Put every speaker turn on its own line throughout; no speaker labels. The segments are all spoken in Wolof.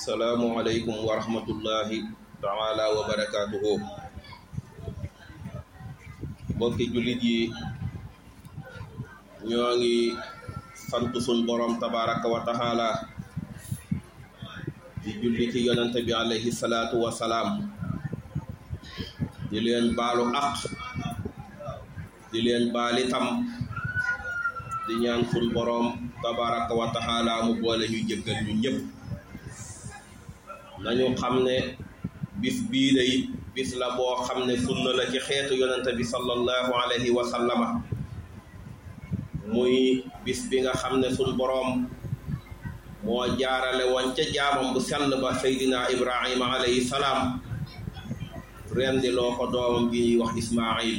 asalaamualeykum wa rahmatullahi taala wa barakaatuhu mbokki jullit yi ñoo ngi sant sun borom tabaraka wa taala di julli ci yonante bi alayhi salaatu wa salaam di leen baalu aq di leen baalitam di ñaan sun borom tabaraka wa taala mu boole ñu jëggal ñu ñëpp nañu xam ne bis bii day bis la boo xam ne sunna la ci xeetu yonente bi sallallahu alayhi wa sallama muy bis bi nga xam ne sun boroom moo jaarale woon ca jaamam bu sell ba seydina ibrahima alayhi salaam rendi loo ko doomam bi ñuy wax ismail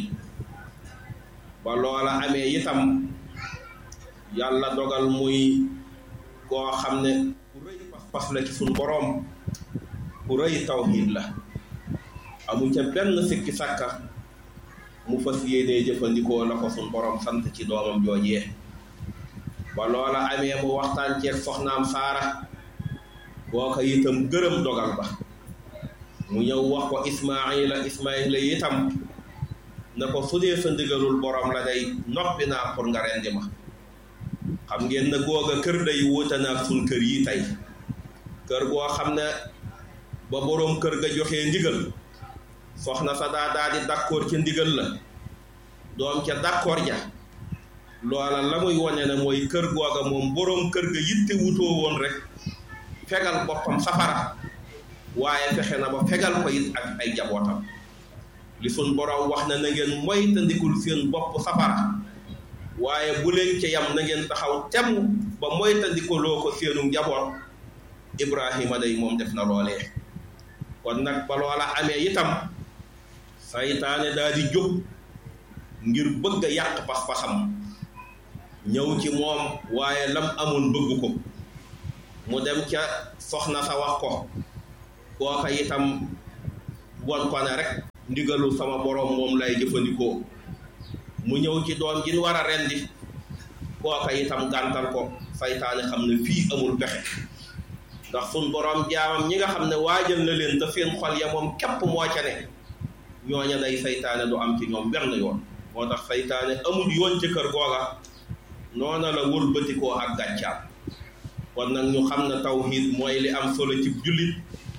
ba loola amee itam yàlla dogal muy koo xam ne ku rëy pas-pas la ci sun boroom ku rëy tawxiid la amu ca benn sikki sàkka mu fas yéenee jëfandikoo la ko sun borom sant ci doomam joojee ba loola amee mu waxtaan ceeg soxnaam saara boo ko itam gërëm dogal ba mu ñëw wax ko ismaila ismaila itam na ko su dee sa ndigalul borom la day noppi naa pour nga rendi ma xam ngeen na googa kër day wuute naag sun kër yi tey kër goo xam ne ba boroom kër ga joxee ndigal soxna sa daa daa di d'accord ca ndigal la doom ca d'accord ja loola la muy wane ne mooy kër googa moom boroom kër ga yitte wutoo woon rek fegal boppam safara waaye fexe na ba fegal ko it ak ay jabootam li sun boroom wax na na ngeen moytandikul seen bopp safara waaye bu leen ca yam na ngeen taxaw temm ba moytandikuloo ko seenu njaboot ibrahima day moom def na loolee kon nag ba loola amee itam saytaane daal di jóg ngir bëgg a yàq pas-pasam ñëw ci moom waaye lam amoon bëgg ko mu dem ca soxna sa wax ko kooka itam won ko ne rek ndigalu sama boroom moom lay jëfandikoo mu ñëw ci doom ji war a rendi kooka itam gàntal ko saytaane xam ne fii amul pexe ndax sun borom jaamam ñi nga xam ne waajal na leen te seen xol ya moom képp moo ca ne ñooña day saytaane du am ci ñoom benn yoon moo tax saytaane amul yoon ci kër googa noona la wëlbatikoo ak gàccaam kon nag ñu xam ne tawhid mooy li am solo ci jullit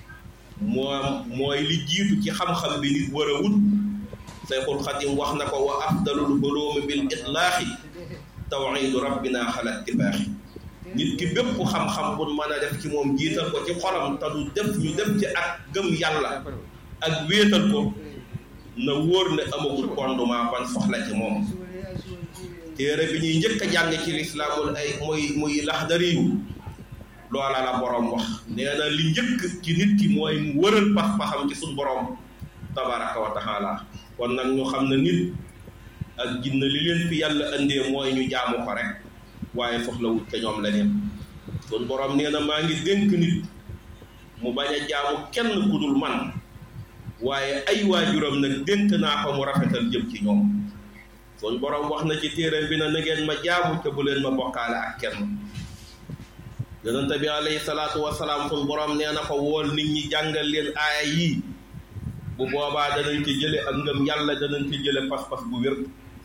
moom mooy li jiitu ci xam-xam bi nit war a wut sayxul xadim wax na ko wa afdalul hulumi bil itlaaxi tawhidu rabbina xala ittifaaxi nit ki bépp xam-xam bu mën a def ci moom jiital ko ci xolam te du def ñu def ci ak gëm yàlla ak wéetal ko na wóor ne amagul fondement ban soxla ci moom téere bi ñuy njëkk a jàng ci lislaamul ay muy muy laxdariyu loola la borom wax nee na li njëkk ci nit ki mooy mu wëral pas-pasam ci suñ borom tabaraka wa taala kon nag ñu xam ne nit ak jinne li leen fi yàlla indee mooy ñu jaamu ko rek waaye soxlawut ca ñoom leneen sun borom nee na maa ngi dénk nit mu bañ a jaamu kenn ku dul man waaye ay waajuram nag dénk naa ko mu rafetal jëm ci ñoom sun borom wax na ci téeram bi na na ngeen ma jaamu te bu leen ma bokkaale ak kenn yonente bi alayhi salaatu wasalaam sun borom nee na ko wool nit ñi jàngal leen aaya yii bu boobaa danañ ci jële ak ngëm yàlla danañ ci jële pas-pas bu wér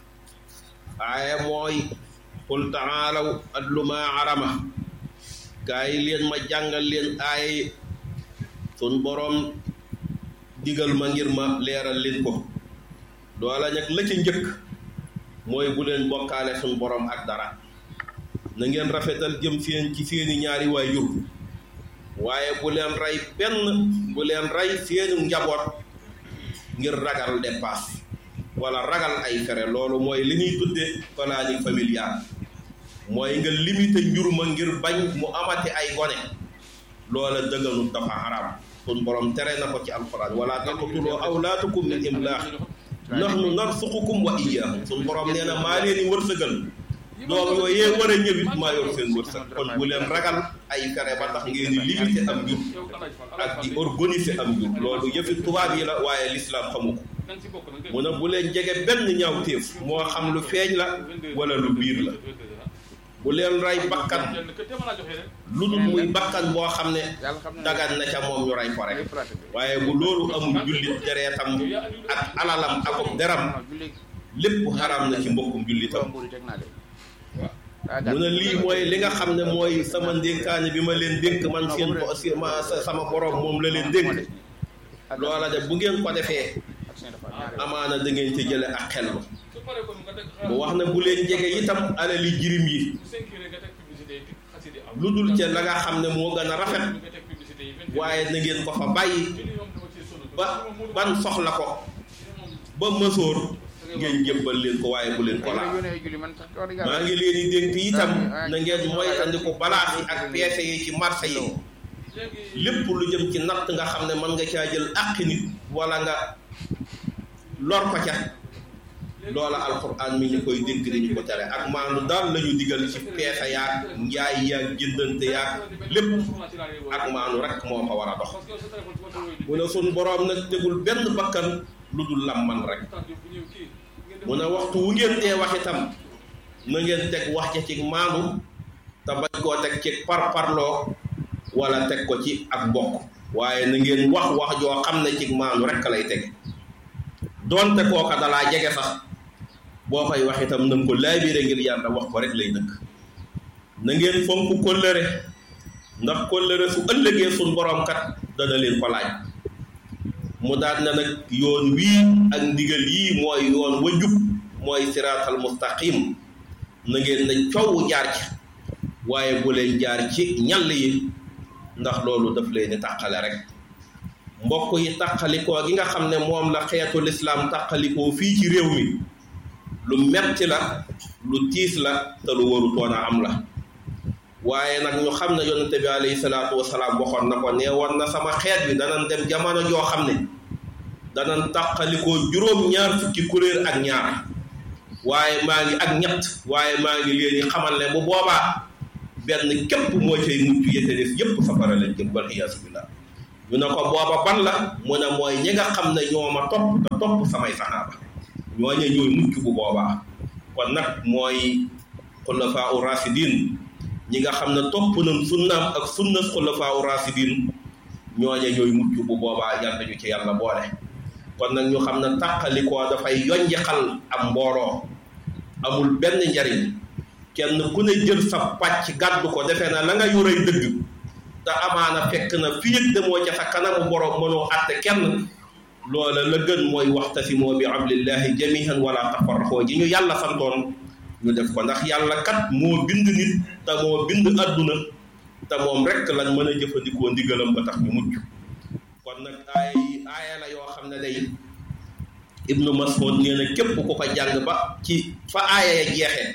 aaya mooy qul taalaw atlu maa arama gaa yi leen ma jàngal leen aaya sun boroom digal ma ngir ma leeral leen ko doola nag la ca njëkk mooy bu leen bokkaale sun boroom ak dara na ngeen rafetal jëm seen ci seeni ñaari waajur waaye bu leen rey benn bu leen rey seeni njaboot ngir ragal dépasse wala ragal ay fere loolu mooy li ñuy tudde planning familial mooy nga limité njur ma ngir bañ mu amati ay gone loola dëgganut dafa haram sun borom tere na ko ci alquran wala taqtuloo awlaatukum min imlaax nahnu narsuqukum wa iyyahum sun borom nee na maa leen di wërsëgal doom yooyee war a ñëwit maa yor seen wërsëg kon bu leen ragal ay fere ba tax ngeen di limité am njur ak di organiser am njur loolu yëfi tubaab yi la waaye l'islam xamu ko mu ne bu leen jege benn ñaaw téef moo xam lu feeñ la wala lu biir la bu leen rey bakkan lu dul muy bakkan boo xam ne dagan na ca moom ñu rey ko rek waaye bu loolu amul jullit dereetam ak alalam ak deram lépp xaram na ci mbokkum jullitam mu ne lii mooy li nga xam ne mooy sama ndénkaane bi ma leen dénk man seen sama borom moom la leen dénk loola de bu ngeen ko defee amaana da ngeen ci jële ak xellu mu wax ne bu leen jege itam alali jirim yi lu dul ca la nga xam ne moo gën a rafet waaye na ngeen ko fa bàyyi ba ban soxla ko ba mësoor ngeen jébbal leen ko waaye bu leen ko laal maa ngi leen di dénk itam na ngeen moytandiku balaas yi ak peese yi ci marché yi lépp lu jëm ci natt nga xam ne mën nga caa jël àqi nit wala nga lor ko ca loola alquran mi ñu koy dénk dañu ko tere ak maanu daal lañu digal ci peese yaag njaay yaag jëndante yaag lépp ak maanu rek moo ko war a dox mu ne sun boroom nag tegul benn bakkan lu dul lamman rek mu ne waxtu wu ngeen dee wax itam na ngeen teg wax ca ci maanu te bañ koo teg ci parparloo wala teg ko ci ak mbokk waaye na ngeen wax wax joo xam ne ci maanu rek lay teg doonte kooka dalaa jege sax boo koy wax itam na nga ko laabire ngir yàlla wax ko rek lay dëkk na ngeen fonk kóllëre ndax kóllëre su ëllëgee suñ borom kat dana leen ko laaj mu daal na nag yoon wii ak ndigal yii mooy yoon wa jub mooy siraatal mustaqim na ngeen ne coow jaar ci waaye bu leen jaar ci ñall yi ndax loolu daf leen di tàqale rek mbokk yi tàqalikoo gi nga xam ne moom la xeetu lislaam tàqalikoo fii ci réew mi lu metti la lu tiis la te lu warutoon a am la waaye nag ñu xam ne yonente bi alayhi salaatu wasalaam waxoon na ko nee woon na sama xeet bi danañ dem jamono joo xam ne danañ tàqalikoo juróom-ñaar fukki kuréel ak ñaar waaye maa ngi ak ñett waaye maa ngi leen di xamal ne bu boobaa benn képp moo cay mucc yete def yépp safara lañ jëm wal iyaasu billah ñu ne ko booba ban la mu ne mooy ñi nga xam ne ñoo ma topp te topp samay saxaaba ñooñe ñooy mucc bu boobaa kon nag mooy xulafaa u rasidin ñi nga xam ne topp nañ sunnaam ak sunna xulafaa u rasidin ñooñe ñooy mucc bu boobaa yàlla ñu ci yàlla boole kon nag ñu xam ne tàqalikoo dafay yonji xal am mbooloo amul benn njariñ kenn ku ne jël sa pàcc gàddu ko defee na la nga yorey dëgg te amaana fekk na fii ak demoo ca sa kanamu borom mënoo àtte kenn loola la gën mooy waxtasimoo bi hablillahi jamihan wala tafarraxoo ji ñu yàlla santoon ñu def ko ndax yàlla kat moo bind nit te moo bind adduna te moom rek lañ mën a jëfandikoo ndigalam ba tax ñu mucc kon nag ay aaya la yoo xam ne day ibnu mas'ud nee na képp ku ko jàng ba ci fa aaya ya jeexee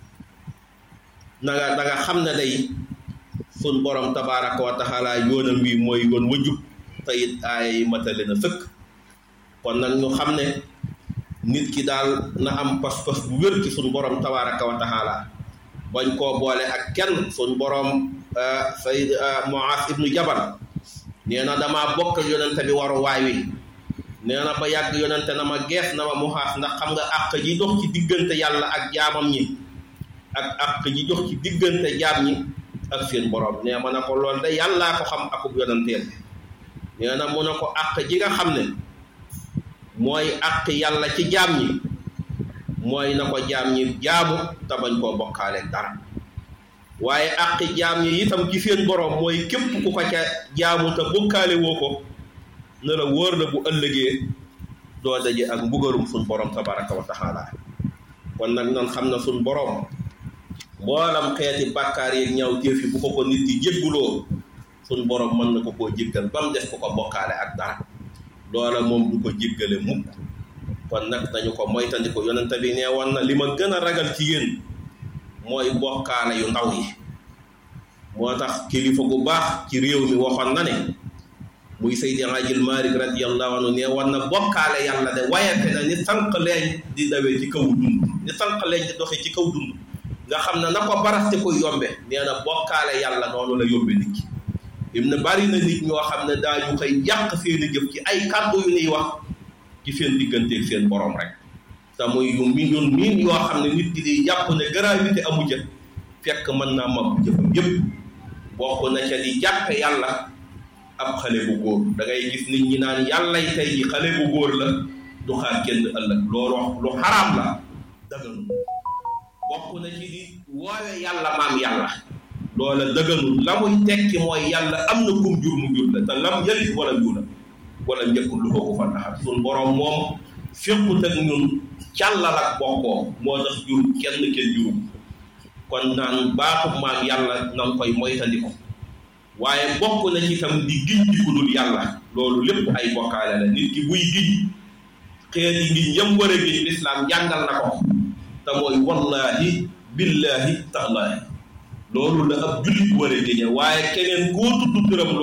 na nga da nga xam ne day sun borom tabaraka wa taala yoonam wi mooy yoon wajub te it aaya yi matale na sëkk kon nag ñu xam ne nit ki daal na am pas-pas bu wér ci sun borom tabaraka wa taala bañ koo boole ak kenn sun borom sayd Muaas ibnu Jabal nee na damaa bokk yonente bi waru waay wi nee na ba yàgg yonente na ma gees na ma Muaas ndax xam nga àq ji dox ci diggante yàlla ak jaamam ñi ak àq ji dox ci diggante jaam ñi ak seen borom nee ma ne ko loolu de yàllaa ko xam akub yonenteel nee na mu ne ko àq ji nga xam ne mooy àq yàlla ci jaam ñi mooy na ko jaam ñi jaamu te bañ koo bokkaale dara waaye àq jaam ñi itam ci seen borom mooy képp ku ko ca jaamu te bokkaale woo ko ne la wóor na bu ëllëgee doo daje ak mbugalum suñ borom tabaraka wa taala kon nag nan xam na suñ borom mboolam xeeti bàkkaar yeeg ñaaw téef yi bu ko ko nit di jégguloo suñ borom mën na ko koo jéggal ba mu def ko ko bokkaale ak dara loola moom du ko jéggale mukk kon nag dañu ko moytandiku yonente bi nee woon na li ma gën a ragal ci yéen mooy bokkaale yu ndaw yi moo tax kilifa gu baax ci réew mi waxoon na ne muy Seydi Ajil Malik radiyallahu anhu nee woon na bokkaale yàlla de wayate na ni sànq leeñ di dawee ci kaw dund ni sànq leeñ di doxee ci kaw dund nga xam ne na ko baraste koy yombe nee na bokkaale yàlla noonu la yombe nit ki im ne bari na nit ñoo xam ne daañu koy yàq seeni jëf ci ay kàddu yu ñuy wax ci seen digganteeg seen borom rek te muy yu mi ñun miin yoo xam ne nit ki di jàpp ne gravité amu ca fekk mën naa mab jëfam yépp bokk na ca di jàppe yàlla ab xale bu góor da ngay gis nit ñi naan yàllay tey ji xale bu góor la du xaar kenn ëllëg loolu lu xaraam la dëgganul bokk na ci di woowe yàlla maam yàlla loola dëgganul la muy tekki mooy yàlla am na kum jur mu jur la te lam yëlit wala yuula wala njëkkul lu ko fa taxat suñ boroom moom féqut ak ñun càllal ak bokkoo moo tax jur kenn kenn juru kon naan baatub maam yàlla nan koy moytandiku waaye bokk na ci itam di giñ di ku dul yàlla loolu lépp ay bokkaale la nit ki buy giñ xeeti ngiñ yam war a giñ lislaam jàngal na ko te mooy wallahi billahi taalaahi loolu la ab jullit war a giñe waaye keneen koo tudd turam